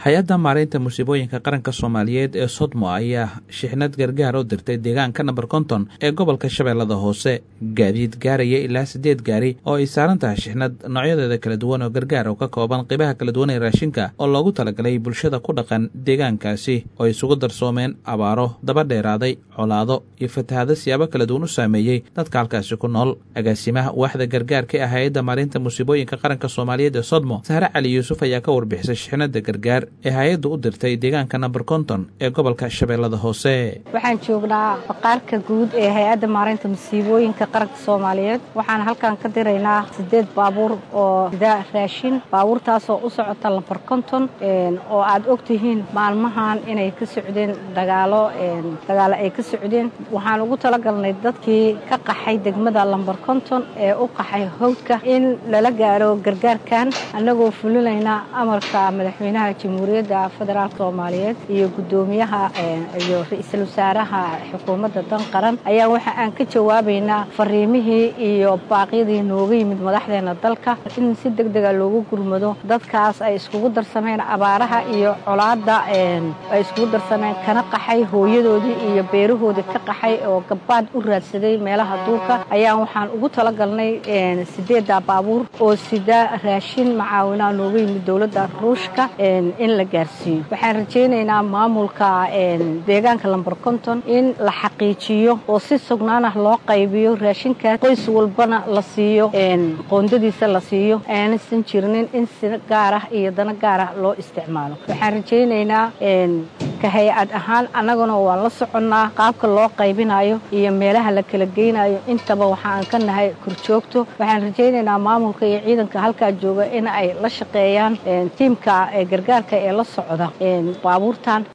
hay-adda maaraynta musiibooyinka qaranka soomaaliyeed ee sodmo ayaa shixnad gargaar u dirtay deegaanka namber konton ee gobolka shabeellada hoose gaadiid gaaraya ilaa siddeed gaari oo ay saaran tahay shixnad noocyadeeda kala duwan oo gargaar oo ka kooban qaybaha kala duwan ee raashinka oo loogu talagalay bulshada ku dhaqan deegaankaasi oo isugu darsoomeen abaaro daba dheeraaday colaado iyo fatahaado siyaabo kala duwan u saameeyey dadka halkaasi ku nool agaasimaha waaxda gargaarka ee hay-adda maarinta musiibooyinka qaranka soomaaliyeed ee sodmo sahre cali yuusuf ayaa ka warbixisay shixnada gargaar ee hay-addu u dirtay deegaanka namber konton ee gobolka shabeellada hoose waxaan joognaa baqaarka guud ee hay-adda maareynta masiibooyinka qaranka soomaaliyeed waxaan halkan ka diraynaa siddeed baabuur oo sida raashin baabuurtaasoo u socota lamber konton oo aad ogtihiin maalmahan inay ka socdeen dagaalo dagaalo ay ka socdeen waxaan ugu talagalnay dadkii ka qaxay degmada lamber konton ee u qaxay howdka in lala gaaro gargaarkan annagoo fulinayna amarka madaxweynaha jamhuuriyadda federaalk soomaaliyeed iyo guddoomiyaha iyo ra-iisul wasaaraha xukuumadda dan qaran ayaa waxa aan ka jawaabaynaa fariimihii iyo baaqyadii nooga yimid madaxdeena dalka in si deg dega loogu gurmado dadkaas ay iskugu darsameen abaaraha iyo colaadda ay iskugu darsameen kana qaxay hooyadoodii iyo beerahoodii ka qaxay oo gabbaad u raadsaday meelaha duurka ayaan waxaan ugu talagalnay sideedda baabuur oo sida raashin macaawinaa nooga yimid dowladda ruushka in la gaarsiiyo waxaan rajaynaynaa maamulka deegaanka lamber konton in la xaqiijiyo oo si sugnaan ah loo qaybiyo raashinkaas qoys walbana la siiyo qoondadiisa la siiyo aanaysan jirnin in si gaar ah iyo dana gaar ah loo isticmaalo waxaan rajaynaynaa ka hay-ad ahaan annaguna waan la soconnaa qaabka loo qaybinayo iyo meelaha la kala geynayo intaba waxaan ka nahay korjoogto waxaan rajaynaynaa maamulka iyo ciidanka halkaa jooga in ay la shaqeeyaan tiimka gargaarka ee la socda baabuurtan